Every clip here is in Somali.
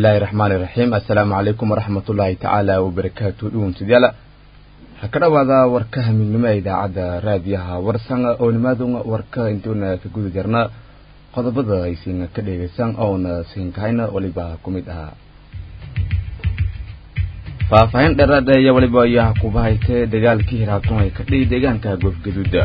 bismillaahi raxmaani raxiim assalaamu calaykum waraxmat ullaahi tacaala wabarakaatu dhuwantidyala waxaa ka dhawaada warkaha midnimo ee idaacadda raadiyaha warsan oo nimaaduna warka intuuna ka guda jarna qodobada aysiina ka dheegaysan oona siinkahayna weliba ku mid ahaa faahfaahin dheeraad iyo weliba ayaa kuba haytee dagaalkii hiraabtun ay ka dhihi deegaanka goofgaduuda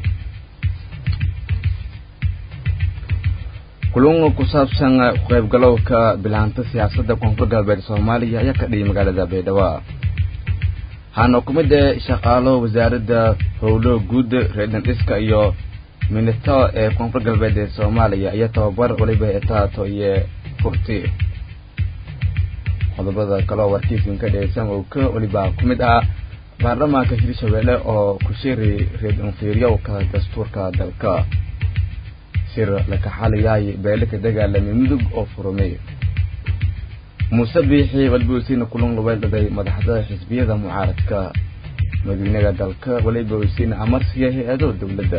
kulun ku saabsan qaybgalowka bilaanta siyaasadda koonfur galbeed soomaaliya ayaa ka dhiyay magaalada baydhabo waxaana ku mid ee shaqaalo wasaaradda howlo guud reedhan dhiska iyo minito ee koonfur galbeed ee soomaaliya iyo tababar weliba etaato iyo furti qodobada kaleo warkiisin ka dhegeysan oo ka weliba ku mid ah baarlamaanka hirshabeelle oo ku shiri reed infiiryowka dastuurka dalka shir laka xaliyaay beele ka dagaalamay mudug oo furumay muuse biixi walba kulan lubeydhaday madaxda xisbiyada mucaaradka madiinaga dalka waliba weysiina amarsiya hay-ado dowladda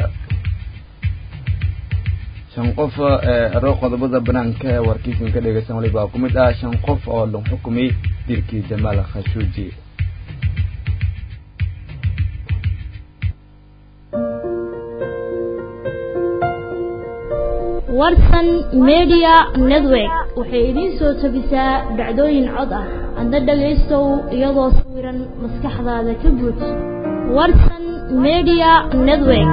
shan qof ero qodobada banaanka ee warkiisin ka dhegeysan waliba ku mid ah shan qof oo la xukumay dilkii jamaal khashuuji warsan media network waxay idiin soo tabisaa dhacdooyin cod ah adna dhagaystow iyadoo sawiran maskaxdaada ka guud warsan media network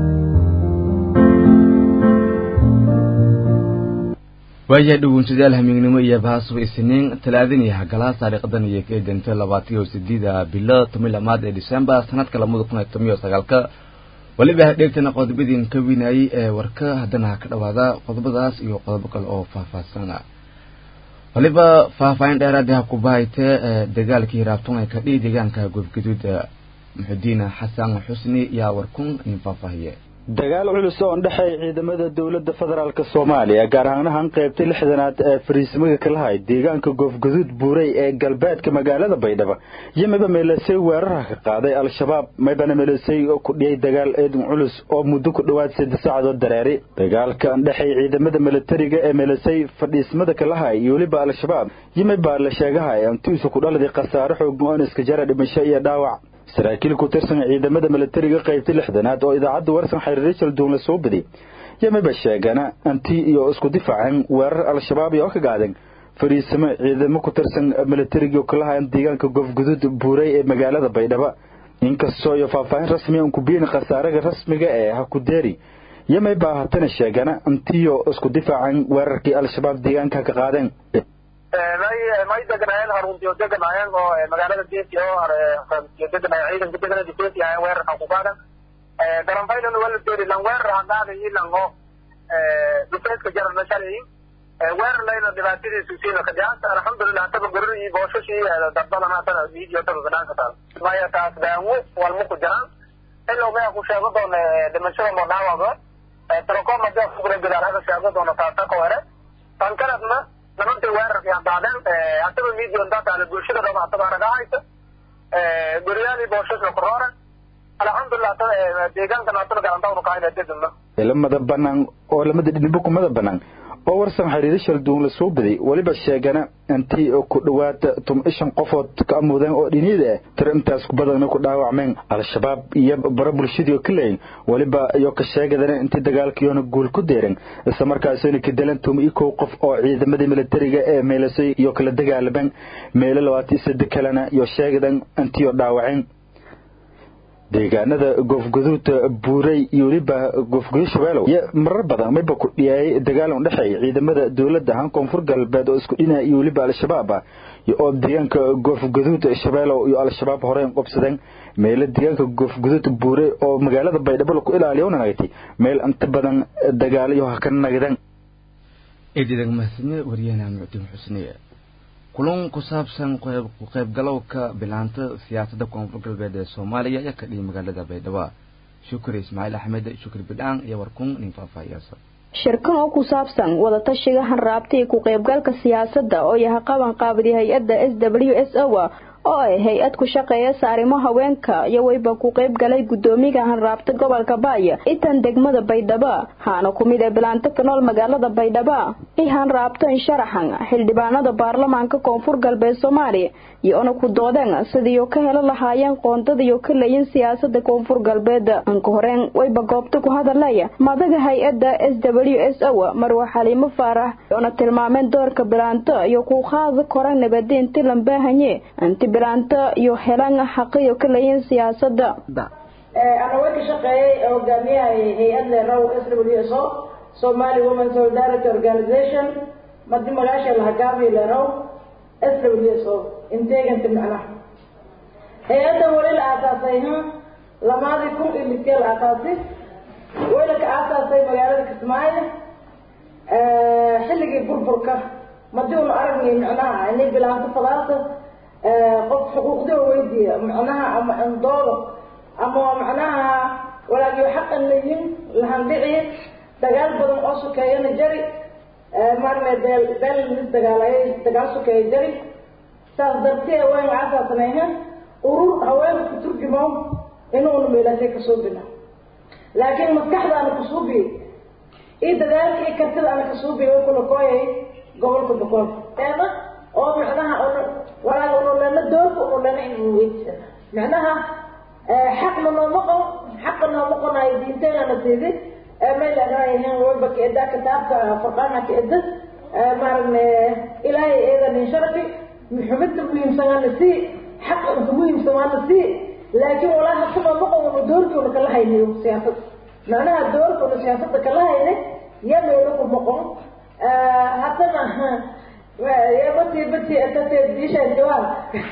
waayahay dhawuunsadayaal hamiignimo iyo baasuba isniin talaadin iyo hagalaha taariikhdan iyo ka edentay labaatan iyo sideeda bilo toban lamaad ee december sanadka lamada kun iyo toban iyo sagaalka weliba hadheegtana qodobadiin ka winayay ee warka haddana ha ka dhawaada qodobadaas iyo qodobo kale oo faahfaahsana waliba faahfaahin dheeraad ha ku bahaytee dagaalkii hiraabtun ay ka dhihi deegaanka goobgaduuda muxudiin xasan xusni yaa warkun in faahfaahiye dagaal culus oo dhexeey ciidamada dowladda federaalk soomaaliya gaar ahaanahan qaybta lixdanaad ee fariismaga kalahay deegaanka goofgaduud buurey ee galbeedka magaalada baydhabo iyo mayba meelasay weeraraha ka qaaday al-shabaab maybana meelasay ku dhiyay dagaal eedun culus oo muddo ku dhowaad saddex saacadood dareeri dagaalka dhexey ciidamada milatariga ee meelasay fadhiismada kalahay iyo weliba al-shabaab iyo maybaa la sheegahay antiisu ku dhaladay khasaare xoogan oo iska jara dhimasho iyo dhaawac saraakiil ku tirsan ciidamada milatariga qaybta lixdanaad oo idaacadda warsan xariir richard duunle soo badi yamiba sheegana anti iyo isku difaaceen weerar al-shabaab iyo ka gaadeen fariisamo ciidamo ku tirsan milatariga kalahayan deegaanka goofguduud buurey ee magaalada baydhabo inkastoo iyo faahfaahin rasmiya un kubiini khasaaraga rasmiga ee hakudeeri yamiba hatana sheegana antiyo isku difaaceen weerarkii al-shabaab deegaanka ka qaadeen may deganaayeen haruntiyo deganaayeen oo magaalada geesi oo deganay ciidanka degana geesi ahayn weerarkan ku qaadan garanfaylan wala doori lan weerar hadaada ilan oo dufeedka jarana shalay weerar layna dhibaatadiisu siina kajaasa alxamdulilah taba goror iyo booshash iyo darbadan hatana video taba banaanka taal maya taas daanwo walma ku jiraan ilow maya ku sheego doona dhimashada moo dhaawago telecom hadii kugula gadaal hada sheego doona taasa ka were tan kaladna nimantii weerarkii hadaadeen asaba medion dataale bulshada dhama asaba naga haysa guryaadii booshaska korooran alxamdulilah deegaankan asaba garantawnu kahayna dedumna lamada banaan oo lamada dhinibo kumada banaan oo warsan xiriiro shalduun la soo baday weliba sheegana intii ku dhowaada tuma shan qofood ka amuudeen oo dhiniyada ah tiro intaas kubadana ku dhaawacmeen al-shabaab iyo bara bulshadii oo ka leeyin weliba iyo ka sheegadana intii dagaalkiyoona guul ku deeran isla markaasina ka dalan tuma iyo kow qof oo ciidamadii militariga ee meelasay iyo kala dagaalameen meelo labaatan sade kalena iyo sheegadan intii oo dhaawaceen deegaanada goofgaduud buurey iyo weliba goofgaduud shabeelow iyo marar badan mayba ku dhiyaayay dagaal u dhexeey ciidamada dowladda ahaan koonfur galbeed oo isku dhinaya iyo weliba al-shabaab ah oo deegaanka goofgaduud shabeelow iyo al-shabaab horeen qobsadeen meelo deegaanka goofgaduud buurey oo magaalada baydhabo ku ilaaliya una nagtay meel inta badan dagaalayo ha ka nagdeen eedadag mahadsanye waryahanaa mucdiin xusniye kulan ku saabsan qaybgalowka bilaanta siyaasadda koonfur galbeed ee soomaaliya ayaa ka dhiyay magaalada baydhabo shukri ismaaciil axmed shukri bidhaan iyo warkun nin faahfaahiyaasan shirkan oo ku saabsan wadatashiga hanraabta iyo ku qaybgalka siyaasadda oo yahay qaban qaabadi hay-adda s w s o oo ay hay-ad ku shaqeeyasa arrimo haweenka iyo weyba ku qayb galay guddoomiga hanraabta gobolka baaya itan degmada baydhabo haana ku mid ee bilaanto ka nool magaalada baydhabo i hanraabto insharaxan xildhibaanada baarlamaanka koonfur galbeed soomaaliya iyo ona ku doodeen sidiiyo ka helo lahaayeen qoondadiyo ka leeyin siyaasada koonfur galbeed anka horeen weyba goobta ku hadalaya madaga hay-adda s w s o marwa xaliimo faarax oona tilmaameen doorka bilaanto iyo ku qaada kora nabadi inti lambahanye inti bilaanto iyo helan xaqiyo ka leeyin siyaasada ana way ka shaqeeyay hogaamiyaha hay-ad leeraw s w s o somali women solidarity organization madi magaasha lahagaabi leeraw s w s o inteeganta macnaha hay-adda wali la aasaasay lamaadii kun iyo lidkee la aasaasay wayna ka aasaasay magaalada kismaayo xilligii burburka madii una aragnay macnaha inay bilaanto fadaasa qof xuquuqdii weydiiya macnaha ama indooda ama macnaha walaagiyo xaqan layin lahandhici dagaal badan oo sokeeyana jari maarme beel beel lis dagaalayay dagaal sokeeya jari saas dartee wayn aasaasnayha urur haweenka ku turjumo inuuna meelaasay kasoo bina laakiin maskaxdaana kusuubiye iyo dadaalka iyo kartida ana kasuubiye way kula kooyay gobolka boqol eeda oo macnaha walaaga unulena doorka unulena inuu weydiisa macnaha xaqna nooma qon xaqa nooma qonayo diinteenana siidi mayl anaayaheen walba kaeda kitaabka furqaana kaeda maaragna ilaahay eedanin sharafi xubinta muhiimsanaana sii xaqa inka muhiimsanaana sii laakiin walaa haka nooma qon doorkiuna kala haynayo siyaasada macnaha doorkiuna siyaasada kala haynay ya meelo kuma qon haddana ya bati bati atatee diishaan jawaab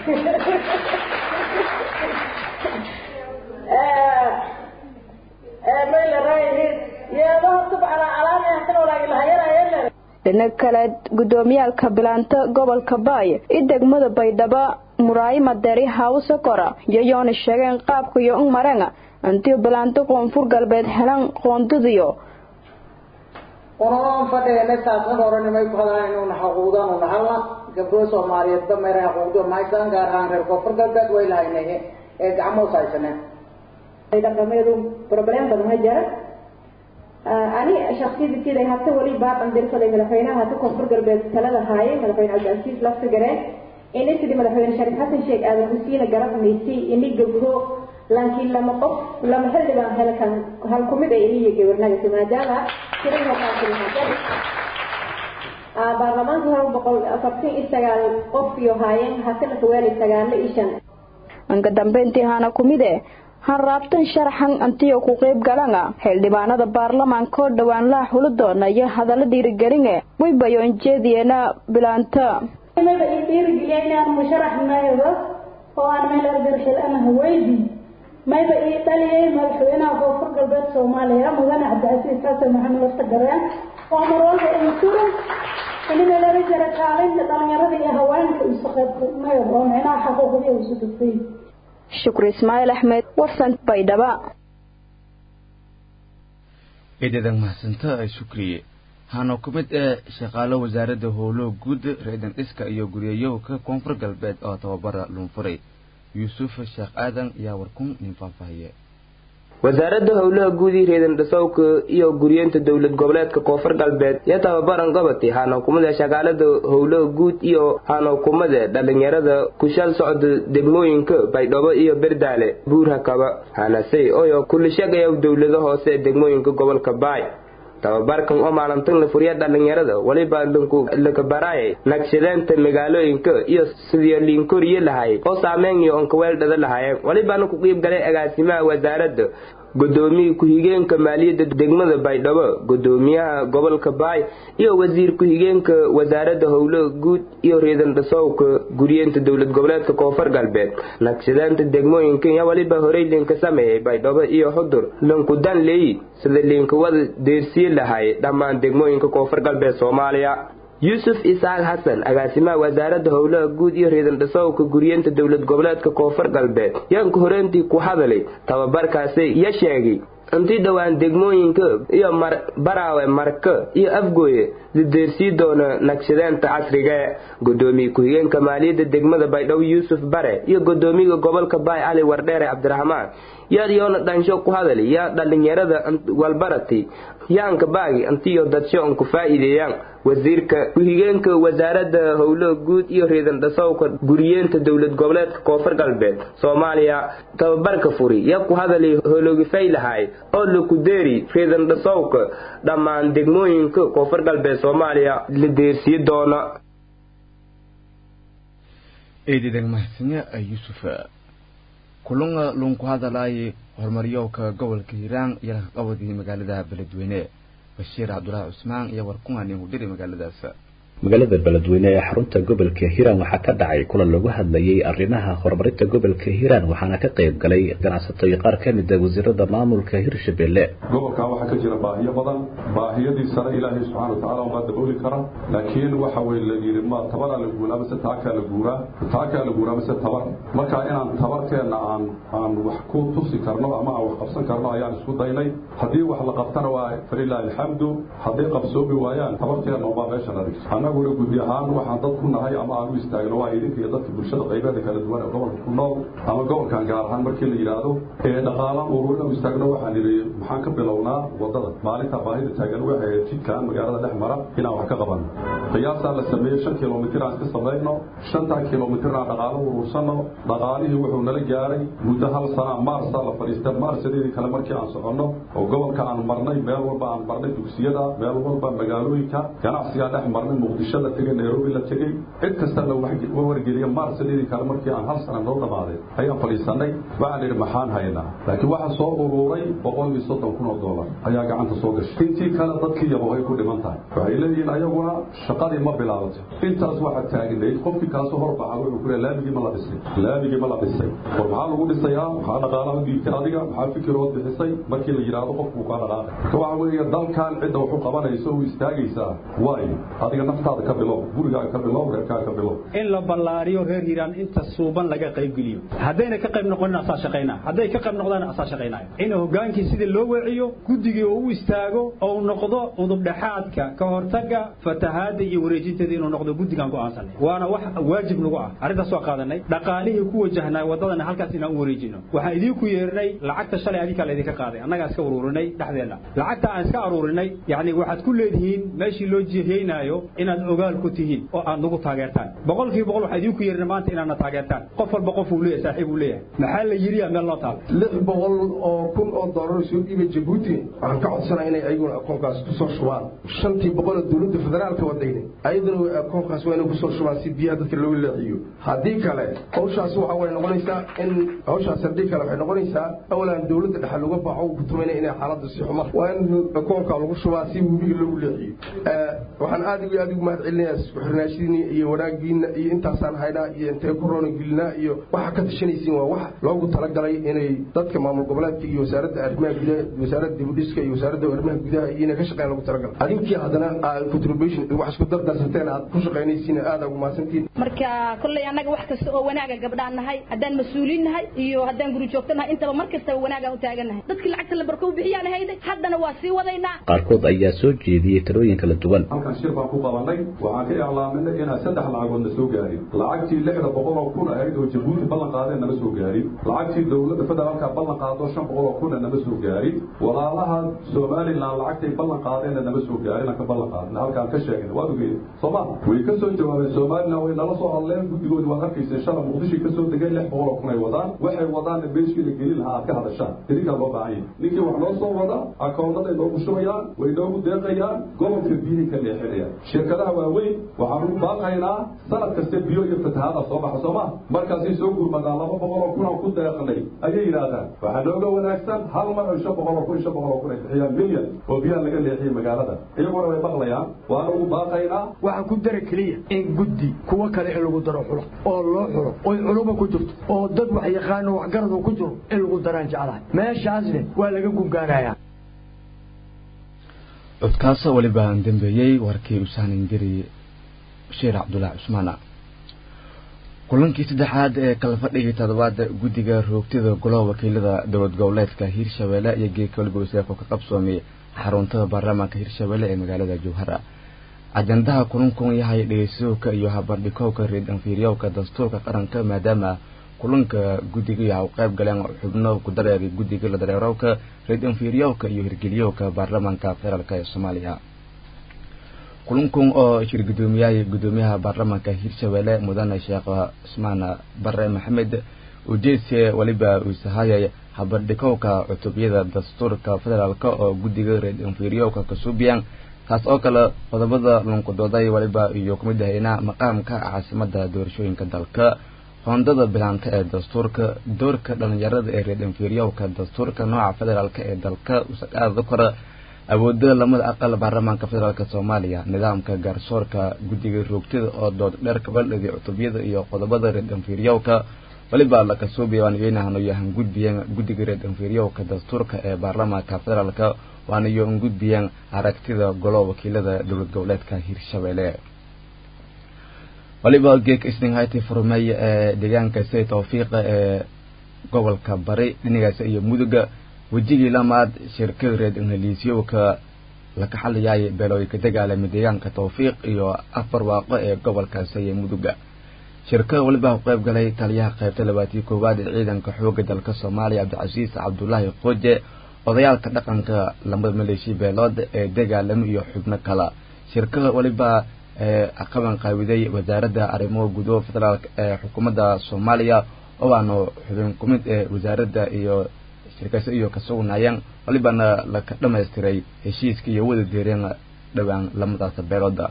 dhinaga kale guddoomiyaalka bilaanta gobolka baay i degmada baydhabo muraayima deri hawse kora iyoyoona sheegeen qaabka iyo un mareen intii bilaanto koonfur galbeed helan qoondadiyo unamaan fadheene saasna horanimay ku hadaan inuuna xaquudan una halna gabdho soomaaliyeedba meera xaquuqdo mahaysaan gaar ahaan reer koonfur galbeed way lahaynahe ee gacmoos haysaneen dhaqameedu problem badan ha jira ani shaksiyadkiida hata wali baaqan dirsaday madaxweynaha hata koonfur galbeed talada haayay madaxweyne cabdilcasiis lafta gareen ini sidii madaxweyne shariif xasan sheekh aadan husiina garabnaysay ini gabdho laakiin lama qof lama xildhibaan helkan hal kumid ay iniyo gabarnagasi maadaama baarlamaanka hal boqol afartan iyo sagaal qof iyo haayeen hatana kawaali sagaalo iyo shan anka dambeyntii hana kumide hanraabtan sharaxan antiyo ku qayb galana xildhibaanada baarlamaanka oo dhowaan laa xuli doona iyo hadallo dhiirigeline waybayo injeediyeena bilaanta maba ii dhiirigeliya inaan musharax maydo oo aan meel argarxil ama haweydi mayba ii dhaliyay madaxweynaha koonfur galbeed soomaaliya mudane cabdicasiis xasan maxamed lafta gareen oo marwalba insura inina laga jira kaalinta dhalinyarada iyo haweenka isu qaybmayo oo micnaha xaquuqdiya isu dugtay shukri ismaaciil axmed warsan baydhaba eedadan mahadsanta shukriye hana ku mid ee shaqaalo wasaaradda howlo guud reedan dhiska iyo guriyayowka koonfur galbeed oo tababara luunfuray yuusuf sheekh aadan ayaa warkun nin faahfaahiye wasaaradda howlaha guud ii reedan dhasowka iyo guryeenta dowlad goboleedka koonfur galbeed iyo tababaran goboti hana hukumada shaqaalada howlaha guud iyo hana hukumada dhalinyarada kushal socda degmooyinka baydhabo iyo berdaale buurhakaba hanasey oyo kulishagaya dowlada hoose ee degmooyinka gobolka baay tababarkan oo maalintan la furiya dhalinyarada weliba lakabaraayay naqshadeenta magaalooyinka iyo sidii liinkoriye lahay oo saameyn iyo onkaweeldhada lahaayeen welibana ku qiib galay agaasimaha wasaaradda gudoomiye ku-xigeenka maaliyadda degmada baydhabo gudoomiyaha gobolka baay iyo wasiir ku-xigeenka wasaaradda howlaha guud iyo reedan dhasowka guryeenta dowlad goboleedka koonfur galbeed naqshadeenta degmooyinka iyo weliba horey liinka sameeyay baydhabo iyo xudur lankudan leeyi sida liinkawada deersiye lahay dhammaan degmooyinka koonfur galbeed soomaaliya yuusuf isaaq xasan agaasimaha wasaaradda howlaha guud iyo reedan dhasowka guryeenta dowlad goboleedka koonfur galbeed yaanka horeentii ku hadalay tababarkaasi iyo sheegay intii dhowaan degmooyinka iyo baraawe marka iyo afgooye la deersii doona naqshadeenta casriga gudoomiye ku-xigeenka maaliyadda degmada baydhabo yuusuf bare iyo gudoomiyaga gobolka baay cali wardheere cabdiraxmaan yaad yoona dhansho ku hadali yaa dhallinyarada walbarati yaanka baagi intiyo dadsho an ku faa'iideeyaan wasiirka ku-xigeenka wasaaradda howlaha guud iyo reedan dhasowka guriyeenta dowlad goboleedka koonfur galbeed soomaaliya tababarka furi yaa ku hadali hologifaylahay oo lakudeeri reedan dhasowka dhammaan degmooyinka koonfur galbeed soomaaliya la deersiyi doona eedideg mahadsanyo yuusuf kulunga lunku hadalaaye horumaryowka gobolka hiiraan iyo laqaqabadii magaalada beledweyne bashiir cabdulaahi cusmaan iyo warkungan hudhiri magaaladaas magaalada beledweyne ee xarunta gobolka hiiraan waxaa ka dhacay kulan lagu hadlayay arrimaha horumarinta gobolka hiiraan waxaana ka qayb galay ganacsato iyo qaar ka mid a wasiirada maamulka hirshabelle gobolkan waxaa ka jira baahiyo badan baahiyadiisana ilaahay subxana watacaala umaa dabooli kara laakiin waxa weye la yidhi ma tabaraa la guuraa mise taakaa la guuraa taakaa la guuraa mise tabar marka inaan tabarkeenna aan aan wax ku tusi karno ama aan wax qabsan karno ayaan isku daynay haddii wax la qabtana waa falilaahi alxamdu hadday qabsoomi waayaan tabarkeenna umaa meesha la dhigto annaguna gudi ahaan waxaan dad ku nahay ama aan u istaagno waa idinka iyo dadka bulshada qaybeeda kala duwan ee gobolka ku nool ama gobolkan gaar ahaan markii la yidhaahdo ee dhaqaalaan ururin u istaagno waxaan idhi maxaan ka bilownaa wadada maalinta baahida taagan waxay ahayd jidkan magaalada dhex mara inaan wax ka qabanno qiyaasaa la sameeyey shan kilomitir aan iska samayno shantaa kilomitirna aan dhaqaalo urursano dhaqaalihii wuxuu nala gaaray muddo hal sana maarsaa la fadhiista maarsadeedii kale markii aan soconno oo gobolka aan marnay meel walba aan marnay dugsiyada meel walba magaalooyinka ganacsigaa dhex marnay muqdisho la tegey nairobi la tegey cid kasta la wargeliya maarsadeedii kale markii aan hal sana noo dhammaaday ayaan fadhiisanay waxaan idhi maxaan haynaa laakiin waxaa soo uruuray boqol iyo soddon kun oo doolar ayaa gacanta soo gashay intii kale dadkii yaba way ku dhiman tahay waxay leeyihiin ayaguna shaqadii ma bilaabatay intaas waxaa taagnayd qofkii kaasoo horbaxa wuxuu ku leeyahay laamigii ma la dhisay laamigii ma la dhisay war maxaa lagu dhisayaa maxaa dhaqaalaha u dhiibtay adiga maxaa fikirood bixisay markii la yidhaahdo qofkuu kaa dhaqaaqay marka waxa weeye dalkan cidda waxu qabanayso u istaagaysaa waayo adiga naftaada ka bilow gurigaaga ka bilow reerkaaga ka bilow in la ballaariyo reer hiiraan inta suuban laga qaybgeliyo haddayna ka qayb noqonin asaa shaqaynaa hadday ka qayb noqdaan asaa shaqaynaayo in hogaankii sidii loo weeciyo guddigii oo u istaago oo noqdo udubdhexaadka ka hortaga fatahaada iyo wareejinteeda inuu noqdo guddigaan go'aansanay waana wax waajib nagu ah arrintaas waa qaadanay dhaqaalihii ku wajahnaa waddadana halkaas inaan u wareejino waxaan idiinku yeernay lacagta shalay adinkaa laydinka qaaday annagaa iska uruurinay dhexdeenna lacagta aan iska aruurinay yacni waxaad ku leedihiin meeshii loo jiheynaayo inaad ogaal ku tihiin oo aad nagu taageertaan boqolkiiba boqol waxaa idiinku yeernay maanta inaadna taageertaan qof walba qof uu leeyahay saaxiib uu leeyahay maxaa la yidhi meel noo taal lix boqol oo kun oo doolar soo dhiibay jabuuti waxaan ka codsanaa inay ayaguna akoonkaas kusoo shubaan shantii boqol oo dowladda federaalka wadayna ayaduna akoonkaas waa inay kusoo shubaan si biyaha dadka loogu leexiyo haddii kale hawshaas waxa way noqonaysaa in hawshaas haddii kale waxay noqonaysaa awalan dowladda dhexe laga baxo ku tumayna inay xaaladda si xuma waa in akoonka lagu shubaa si webiga loogu leexiyo waxaan aad iyo aad ugu mahad celinayaa isku xirnaashidiina iyo wanaagiina iyo intaasaan haynaa iyo intee ku roona gelinaa iyo waxa ka tashanaysiin waa wax loogu talagalay inay dadka maamul goboleedka iyo wasaaradda arrimaha gudaha wasaaradda dibudhiska iyo wasaaradda arrimaha gudaha iyo inay ka shaqeeyaan loogu talagalay adinkii haddana contribution wax isku dardarsateen aad ku shaqaynaysiin aad ugu mahadsantiin marka kolley annaga wax kasta oo wanaaga gabdhaan nahay haddaan mas-uuliin nahay iyo haddaan guri joogto nahay intaba mar kastaba wanaagaan u taagan nahay dadkii lacagta la barko u bixiyaan hayday haddana waa sii wadaynaa qaarkood ayaa soo jeediyey talooyin kala duwan halkan shir baan ku qabanay waxaan ka iclaaminay inaan saddex lacagood na soo gaarin lacagtii lixda boqol oo kun ahayd oo jabuuti ballan qaadeen nama soo gaarin lacagtii dowladda federaalka ballan qaado shan boqol oo kuna nama soo gaarin walaalaha somalilan lacagtay ballan qaadeenna nama soo gaarin aan ka ballan qaadna halkaan ka sheegna waad ogeed sooma way ka soo jawaabeen somalilan way nala soo hadleen guddigoodi waad arkaysa shala muqdisho ka soo degay lix boqol oo kun ay wadaan waxay wadaanna beeshii la gelin lahaa aad ka hadashaan idinkaa loo baahan yahay ninkii wax noo soo wada akoonnaday noogu shubayaan way noogu deeqayaan gobolka biyihii ka leexinayaan shirkadaha waaweyn waxaan ugu baaqaynaa sanad kasta biyo iyo fatahaada soo baxa sooma markaasay soo gurmadaan laba boqol oo kun aan ku deeqnay ayay yidhaahdaan waxaa nooga wanaagsan hal mar oo shan boqol oo kun shan boqol oo kun ay bixiyaan milyan oo biyaha laga leexiyay magaalada iyaguna way maqlayaan waana ugu baaqaynaa waxaa ku dara keliya in guddi kuwa kale in lagu daro xulo oo loo xulo oy culuba ku jirto oo dad wax yaqaano waxgaradu ku jiro in lagu daraan jeclahay meeshaasne waa laga gungaanayaa codkaas weliba aan dambeeyey warkii usaanin diri bashiir cabdulaahi cusmaana kulankii saddexaad ee kala fadhigii toddobaad guddiga roogtida golaha wakiilada dowlad goboleedka hiirshabelle iyo geedka waliba waseefo ka qabsoomay xaruntada baarlamaanka hiirshabelle ee magaalada jowhara ajandaha kulankun yahay dhegeysadowka iyo habardhikowka reedanfiiryowka dastuurka qaranka maadaama kulanka guddiga yaha u qayb galeen xubno ku dareeray guddiga la dareerowka reedanfiiryowka iyo hirgeliyowka baarlamaanka federaalka ee soomaaliya kulankun oo shir gudoomiyay gudoomiyaha baarlamaanka hiirshabelle mudane sheekh cusmaan bare maxamed ujeedse weliba uu sahayay habardhikowka cutubyada dastuurka federaalk oo guddiga reedanfiiryowka kasuubiyan taas oo kale qodobada lunkudooday waliba iyo kumid ahayna maqaamka caasimada doorashooyinka dalka hoondada bilaanta ee dastuurka doorka dhalinyarada ee reedanfiiryowka dastuurka nooca federaalk ee dalka usaqaada kora awooda lamada aqal baarlamaanka federaalk soomaaliya nidaamka gaarsoorka guddiga roogtada oo dood dheer kabaldhadi cutubyada iyo qodobada reedanfiiryowka waliba lakasuubiya waan iyoynahano yahan gudbiyeen guddiga reedanfiiryowka dastuurka ee baarlamaanka federaalk waana iyo un gudbiyeen aragtida golo wakiilada dowlad goboleedka hiirshabelle waliba geek isninghati furmay ee deegaanka say tawfiiqa ee gobolka bari dhinacaas iyo muduga wejigii lamaad shirkada reed ingiliisyowka laka xaliyaay beelooy ka dagaalamay deegaanka tawfiiq iyo afar waaqo ee gobolkaasi iyo muduga shirkada waliba ku qayb galay taliyaha qaybta labaatiyo koowaad ee ciidanka xooga dalka soomaaliya cabdicasiis cabdulaahi qooje odayaalka dhaqanka lamada maleeshiya beelood ee dagaalamo iyo xubno kala shirkada waliba qaban qaawiday wasaaradda arrimaha gudaha federaalk ee xukuumadda soomaaliya oo aanu xubin ku mid ee wasaaradda iyo shirkayso iyo ka sugnaayeen walibana laka dhamaystiray heshiiska iyo wada deereen dhowaan lamadaas beelooda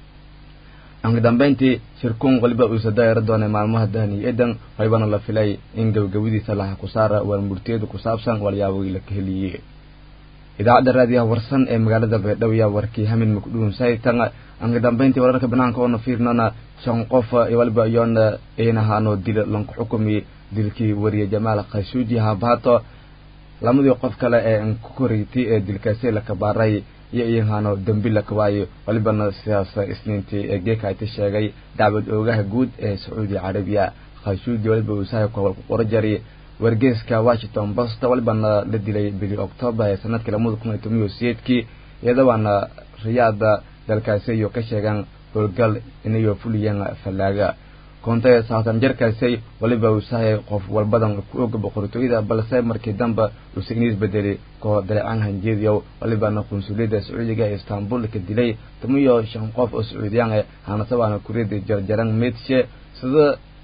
ugu dambeyntii shirkuun waliba uusa daayaro doonay maalmaha dahni edan walibana la filay in gabagabadiisa laha ku saara warmurtiyada ku saabsan walyaabay la ka heliyey idaacadda raadiyaha warsan ee magaalada baydhabo yaa warkii hamin mukdhuun saytan ugu dambeyntii wararka banaanka oona fiirnana shan qof waliba iyoona inahaano dil lanku xukumi dilkii wariye jamaal khashuuji haabaato lamadii qof kale ee ku koreytay ee dilkaasi la kabaaray iyo iyahaano dembi la kabaayo walibana sidaas isniintii ee geekaati sheegay dacwad oogaha guud ee sacuudi carabiya khashuuji waliba uusahay kobol ku qoro jari wargeeska washington post walibana la dilay bili octoobar ee sanadkii lamada kun iyo toban iyo sideedkii iyadabaana riyaada dalkaasi iyo ka sheegaan howlgal inayo fuliyeen fallaaga koontay saatan jarkaasi waliba uusahay qof walbadan ku oga boqortooyada balse markii dambe uusa iniis bedeli koo dareecaan hanjeediyow walibana qunsuliyadda sacuudiga ee istanbul ka dilay toban iyo shan qof oo sacuudiyaan eh hanasabaana kuriyada jarjaran meedshe sida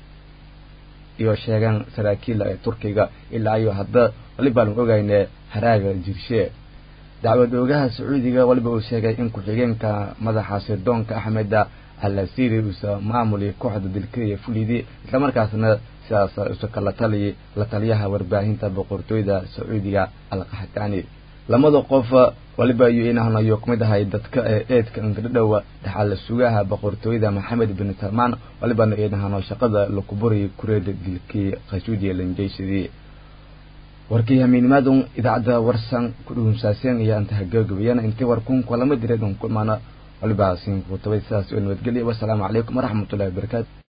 iyo sheegaan saraakiil ee turkiga ilaa iyo hadda walibaan ogayne haraaga jirshe dacwad oogaha sacuudiga waliba uu sheegay in ku-xigeenka madaxa sirdoonka axmeda alasiri uusa maamuli kooxda dilkaiyo fulidii islamarkaasna sidaas usa kala taliyi la taliyaha warbaahinta boqortooyda sacuudiga alqaxtaani lamada qof waliba iyo inahnayo kumid ahay dadka ee eedka ingardhowa dhaxal sugaha boqortooyada maxamed bin salmaan walibana inahano shaqada lakuburi kureeda dilkii khashuudiya lanjeysadii warkii hamiinimaadun idaacadda warsan ku dhuhunsaaseen iyo anta hagagabayana intii warkun kulama direed un ku imaana waliba siin kutabay sidaas oo nabadgelya wasalaamu calaykum waraxmatullahi wabarakaatu